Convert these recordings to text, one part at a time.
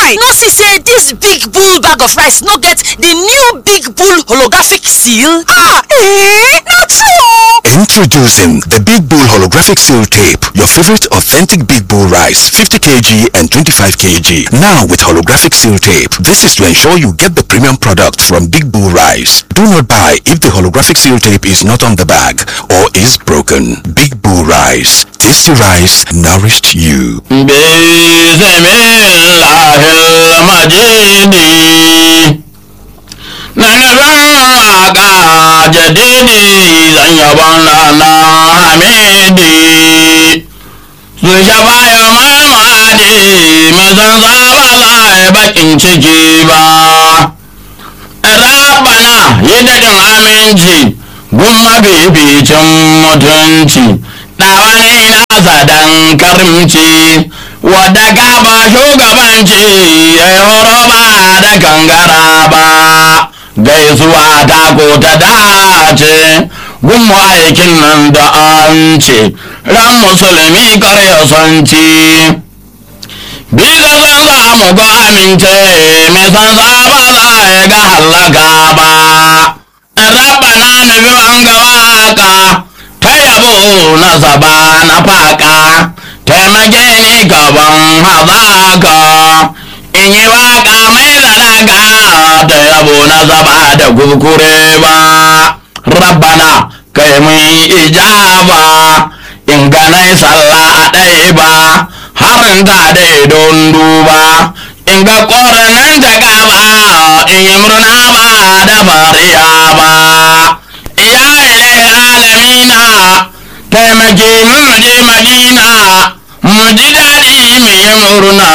guy no see say dis big bull bag of rice no get di new big bull holographic seal? ah eh na true Introducing the Big Bull Holographic Seal Tape, your favorite authentic Big Bull rice, 50 kg and 25 kg. Now with holographic seal tape. This is to ensure you get the premium product from Big Bull Rice. Do not buy if the holographic seal tape is not on the bag or is broken. Big Bull Rice. Tasty rice nourished you. bismillahil majidi na nufin waka jadidi zan yabon lana hamidi su shafa ya mamadi mai san zaba za a bakin ciki ba rabana yi daɗin aminci gun mafificin mutunci ɗawani nasa dan karimci wadda gaba shugabanci ya yi horo ba da kangara ba gaisuwa ta ko ta dace gun aikin nan da an ce ran musulmi karya sanci bisa san za mu ga amince mai san za ba za ya ga hallaka ba rabana nufi an ga waka ta yabo na zaba na faka taimake ni gaban hazaka in yi waka mai zalaka ta yabo na zaba da kurkure ba rabbana kai mun ijaba in ganai sallah a ɗaya ba harin ta da don duba in ga ƙoranan ta gaba in yi murna ba da fariya ba ya ilai alamina taimake mu je madina mu ji daɗi mu yi murna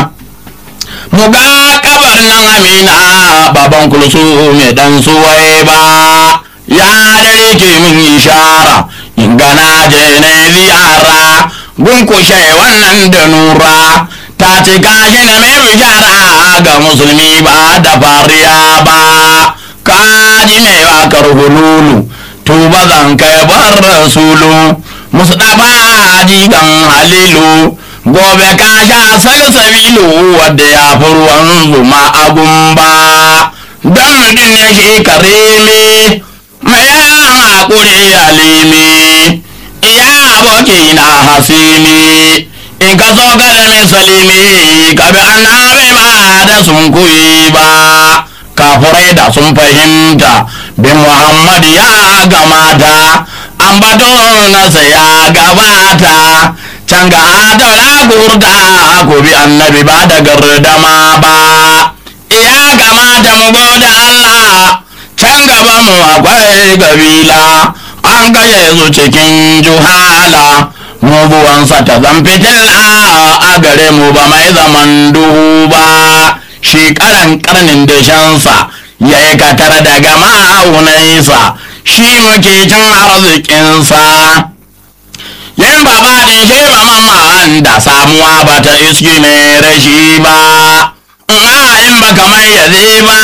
mu ga kabar nan amina baban kulsu mai dan suwai ba ya dare ke min ishara in gana je na ziyara gunkushe wannan da nura ta ce gashi na mai bishara ga musulmi ba da fariya ba kaji mai wakar hululu tuba zan kai bar rasulu mustapha jigan halilu gobe ka sha salsabilu wadda ya fi ruwan zuma a gumba don mutum ya shi karimi mai yawan haƙuri alimi iya aboki na hasimi in ka so ka da misalimi ka bi annabi ba da sun kuyi ba kafurai da sun fahimta bin muhammad ya gamata ambato nasa ya gabata can ga adaula gurda ku bi annabi ba da gardama ba ya gamata mu goda Allah can gaba mu akwai gabila an gaye su cikin juhala mu buwansa ta zan fitila a gare mu ba mai zaman duhu ba shi karan karnin dashensa ya yi katar daga ma'aunansa shi muke cin arzikinsa yin baba din shi ba mamman da samuwa ba ta iski mai rashi ba in ba kamar yaze ba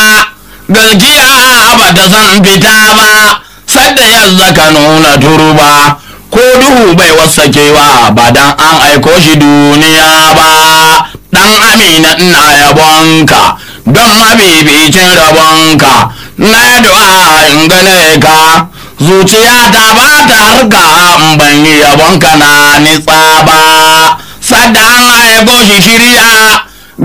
gaskiya ba ta san fita ba sadda yanzu ka nuna turba ko duhu bai wasakewa ba dan an aiko shi duniya ba dan amina ina yabonka don mabibicin rabonka na du'a in gane ka zuciya ta ba ta harka in ban yi yabonka na nitsa ba sadda an aiko shi shirya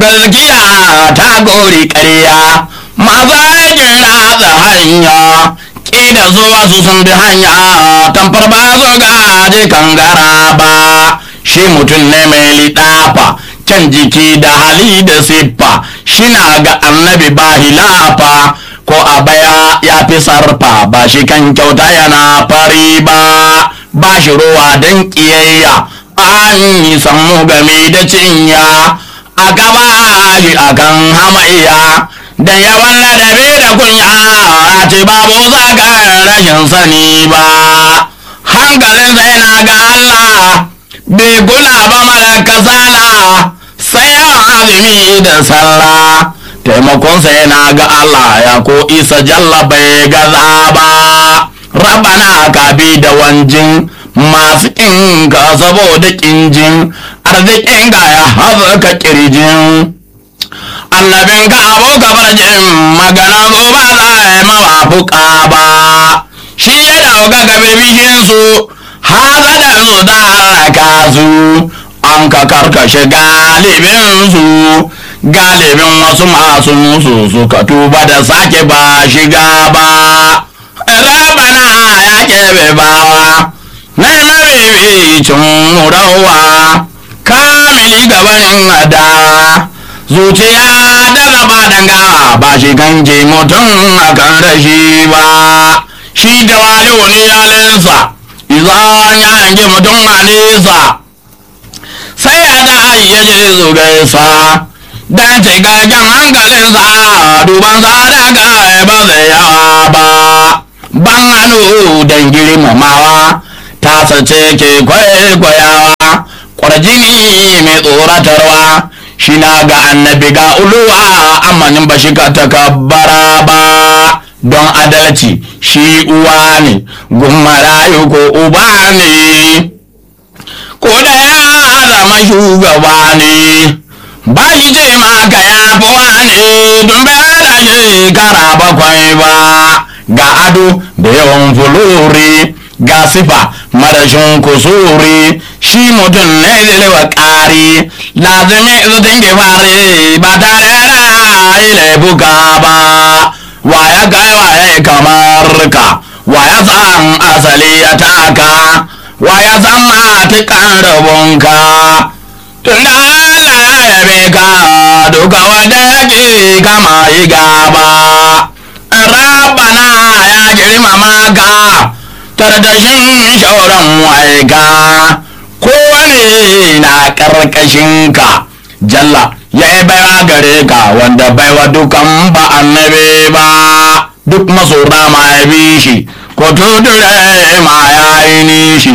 gaskiya ta gori ƙarya maza aikin ratsa hanya ƙida zuwa su sun bi hanya tamfar ba su gaji kangara ba shi mutum ne mai liɗafa can jiki da hali da siffa shina ga annabi ba hilafa ko a baya ya fi sarfa ba shi kan kyauta yana fari ba ba shi ruwa don ƙiyayya an yi samu game da cinya a gaba shi akan hamayya da yawan ladabi da kunya a ce babu zagar rashin sani ba hankalin sai na ga Allah bai kula ba mara kasala sai yawan azumi da sallah taimakon sai na ga Allah ya ko isa jalla bai gaza ba rabana ka bi da wanjin masu ƙinka saboda ƙinjin arzikin ga ya haɓaka ƙirjin annabin ka abu gabar jin magana zo ba za a yi mawafuka ba shi ya dauka ga bibishin su hazadan su da halaka su an ka karkashe galibin su galibin wasu masu musu suka tuba da sake ba shiga ba rabana ya kebe bawa na mabibicin murawa kamili gabanin adawa zuciya da zaba dangawa ba shi kanke mutum a kan rashi ba shi da wani wani yalinsa izan ya hange mutum a nesa sai ya da ya je su gaisa dan cikakken hankalinsa duban sa daga ba zai yawa ba ban hannu don girmamawa ta sace ke kwaikwayawa kwarjini mai tsoratarwa shi na ga annabi ga uluwa amanin ba shi ka takabbara ba don adalci shi uwa ne gummarayu ko uba ne ko da ya zama shugaba ne ba shi ce maka ya fi wane don bai da shekara bakwai ba ga ado da yawan fulori ga sifa marashin kusuri shi mutum ne zilewa ƙari lazimi zutin gifari ba tare da yi laifuka ba wa ya kai wa ya kamar ka wa ya san asali ya taka wa ya san matuƙan rabonka tun da Allah ya yabe ka duka wanda yake kama yi gaba rabana ya girmama ka tardashin shauran waika kowane na karkashin ka jalla ya yi baiwa gare ka wanda baiwa dukan ba annabi ba duk masora ma ya bi shi ko tudure ma ya yi nishi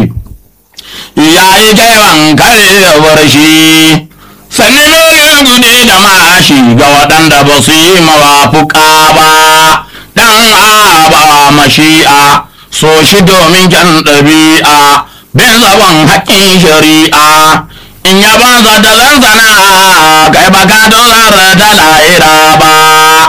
ya yi kewan karewar shi sanni mai gudi da mashi ga waɗanda ba su yi mawafuka ba dan aba mashi'a so shi domin kyan ɗabi'a bin zaban haƙƙin shari'a in ya banza da zanzana kai ba ka dozar da lahira ba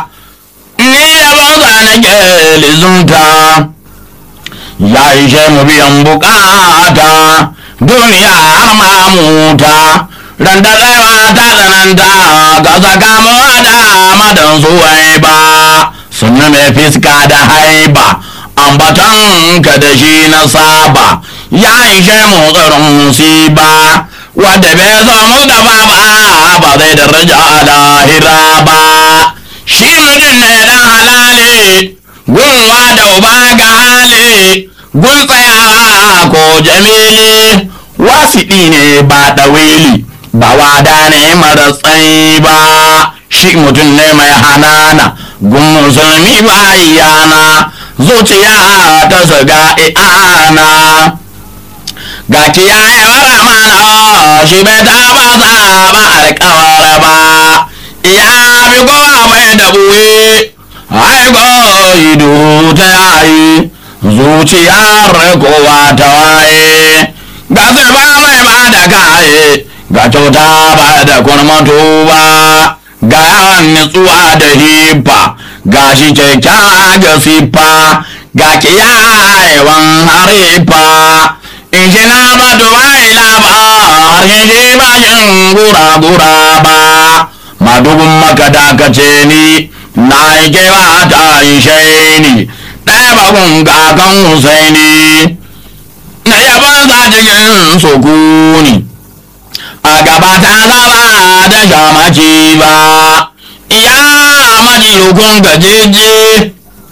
ni ya banza na ke lizunta ya ishe mu biyan bukata duniya har mamuta ran da tsayawa ta tsananta ga sakamuwa da madan suwai ba sunna mai fiska da haiba ambaton ka da shi na saba ya ishe mu tsaron musiba wadda bai zo mu da ba ba zai daraja a lahira ba shi mutum ne dan halali gunwa da uba ga hali gun tsayawa ko jamili wasiɗi ne ba ɗawili ba wada ne mara tsayi ba shi mutum ne mai hanana gun musulmi ba iyana zuciya ta zaga i'ana ga kiyaye wara mana shi bai taba zaba alkawar ba iya bi kowa mai da buwe aiko ido ta yayi zuciyar kowa ta waye ga zirba mai ba da kaye ga kyauta ba da kurmatu ba ga yawan nutsuwa da hifa ga shi kyakkyawa ga siffa ga kiyayewan harifa in shi na ba dubai laba harshen shi ba shin gura-gura ba madugun maka dakace ni na yi kewa ta ishe ni ɗaya bakun kakan husaini na yaban za cikin sukuni a gaba ta zaba da shamaki ba ya maji hukun gajeje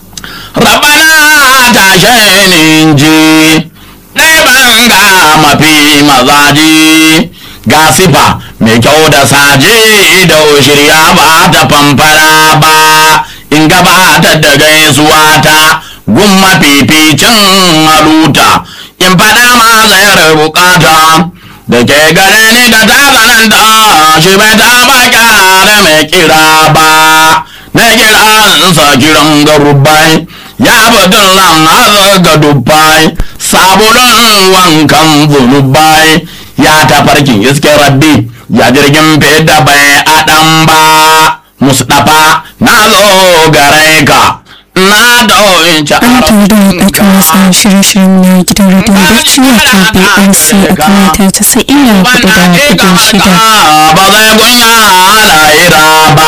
rabana ta shainin ji ɗaya ga mafi mazaji ga sifa mai kyau da saje da shirya ba ta famfara ba in gabatar da gaisuwa ta gun mafificin haluta in faɗa ma zayar bukata da ke gare ni da ta tsananta shi bai taɓa kyara mai kira ba na kiransa kiran garubai ya batun lan har ga dubbai sabulun wankan zunubai ya tafarkin iske rabbi ya jirgin feda bai adam ba musdafa na zo gare ka na dauci Ana tare da ɗakin watsa shirye-shiryen na gidan rediyon Bauchi wato BRC a kan mita tasa'in da hudu da ɗigo shida. ba zai kunya lahira ba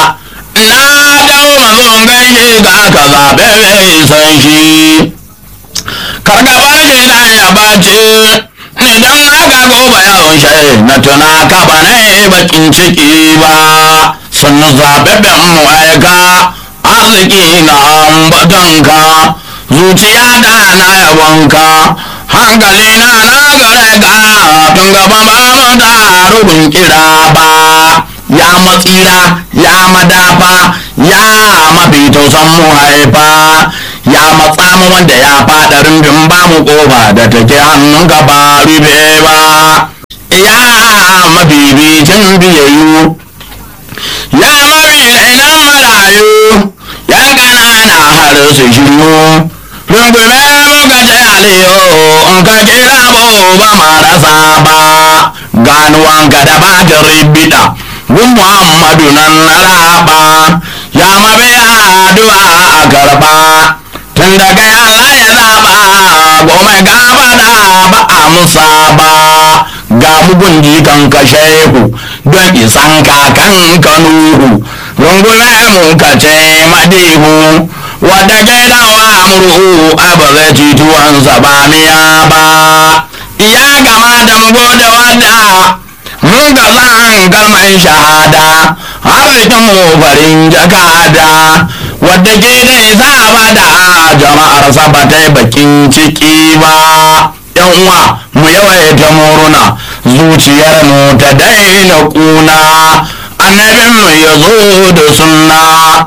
na dawo mazon gaishe ga aka zaɓe mai san shi kargabar shi na ya bace idan aka goba yawon shi na tuna ka ba na yi bakin ciki ba sun zaɓaɓɓen mu aika arziki na ambatonka zuciya da na yabonka hankali na na gare ka tun gaba ba mu da rubin kira ba ya matsira ya madafa ya mafi tausan mu haifa ya matsa mu wanda ya faɗa rumbin ba mu ƙofa da take hannun ka ba rube ba ya mabibicin biyayyu ya mafi rainan marayu ya ƙanana har su shiryu rungume muka ce aliyo in ka kira mu ba marasa ba ganuwanka da bata ribita gun muhammadu nan na raba ya mabiya addu'a a karba tun daga Allah ya zaba goma gaba da ba a musa ba ga mugun jikan ka shehu don isan kakan ka nuhu rungume mu ka ce madihu wadda ke dawa murhu a ba zai ci tuwansa ba miya ba ya gama da mu gode wadda mun ga zan kalmar shahada arzikin mu farin jakada wadda ke da isa bada jama'ar sa ba ta yi bakin ciki ba yan uwa mu yawaita murna zuciyar mu ta daina kuna annabin mu ya zo da sunna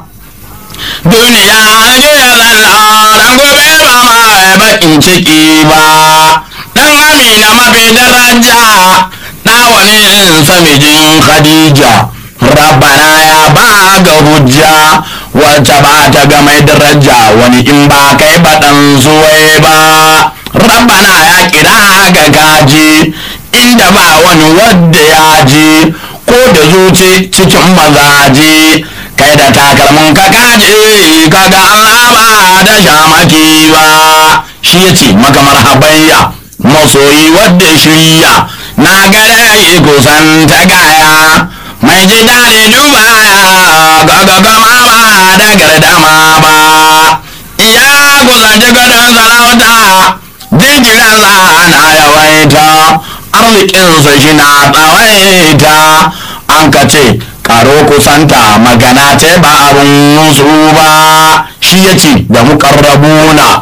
duniya juya zalla dan gobe ba ma bakin ciki ba dan amina mafi daraja ɗawa ne samijin khadija rabbana ya ba ga hujja wacce ba ta ga mai daraja wani in ba kai ba ɗan zuwai ba rabbana ya kira ga gaji inda ba wani wadda ya ji ko da zuci cikin mazaje kai da takalmin ka kaje kaga Allah ba da shamaki ba shi ya ce maka marhabayya masoyi wadda shirya na gare kusan ta gaya mai ji daɗi dubaya gaga gama ba da gardama ba ya kusanci gadon sarauta jinjiransa na yawaita arzikinsa shi na tsawaita an ka ce karo kusanta magana ce ba abin musu ba shi ya ce da mukarrabuna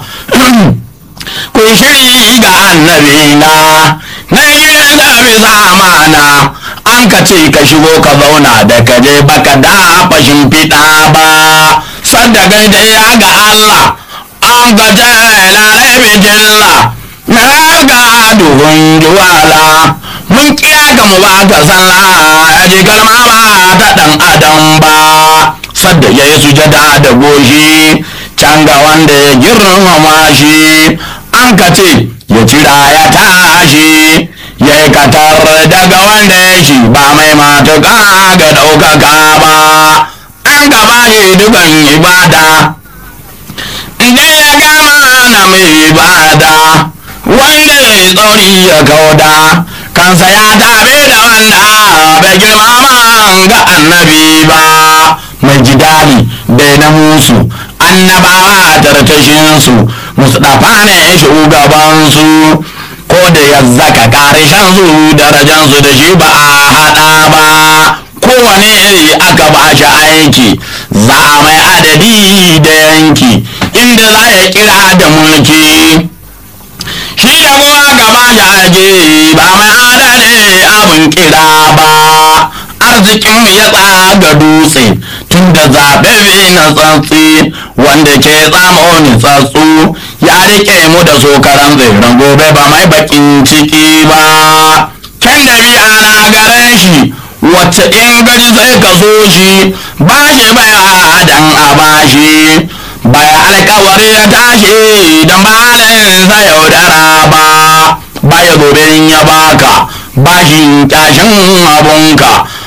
kun shiri ga annabina na gidan da bisa amana an ka ce ka shigo ka zauna da ka je baka da fashin fiɗa ba sadda gaida ya ga Allah an ka ce lalai bijilla na ga duhun juwala mun kira ga mu baka sallah ya ji kalma ba ta dan adam ba sadda ya yi sujada da goshi can ga wanda ya girmama shi an ka ce ya cira ya tashi ya yi katar daga wanda ya shi ba mai matuƙa ga ɗaukaka ba an gaba shi dukan ibada inda ya gama na mai ibada wanda ya yi tsauri ya kauda kansa ya tabe da wanda bai girmama ga annabi ba mai jidali bai na musu annabawa tartashinsu mustapha ne shugabansu ko da ya zaka karishen su darajansu da shi ba a haɗa ba kowane iri aka ba shi aiki za mai adadi da yanki inda za ya kira da mulki shi yabo aka ba shi aje ba mai adadi abin kira ba arzikin ya tsaga dutse tun da zaɓe na tsatsi wanda ke tsamo ni tsatsu ya rike mu da sokaran zairan gobe ba mai bakin ciki ba can da biya na gare shi wacce in gani sai ka so shi ba shi baya dan a bashi baya alkawari ya tashi don balin sa yaudara ba baya gobe ya baka bashin tashin abunka baya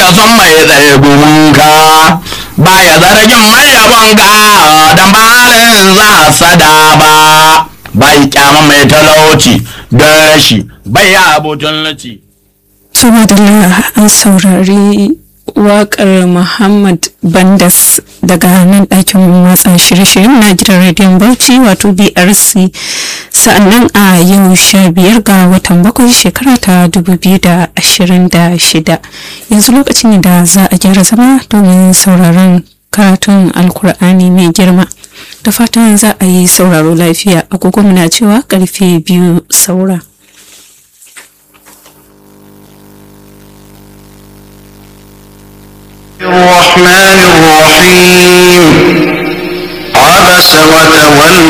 ya son mai tsaye gumunka baya zargin mai yabonka dan barin za sada ba bai kyama mai talauci don shi bai abutun laci Tuma da an saurari waƙar Muhammad Bandas daga nan ɗakin watsa shirye-shiryen na gidan rediyon Bauchi wato BRC sa'annan a yau sha biyar ga watan bakwai shekara ta dubu biyu da ashirin da shida yanzu lokacin da za a gyara zama domin sauraron karatun alkur'ani mai girma da fatan za a yi sauraro lafiya agogo muna cewa karfe biyu saura. الرحمن الرحيم عبس وتولى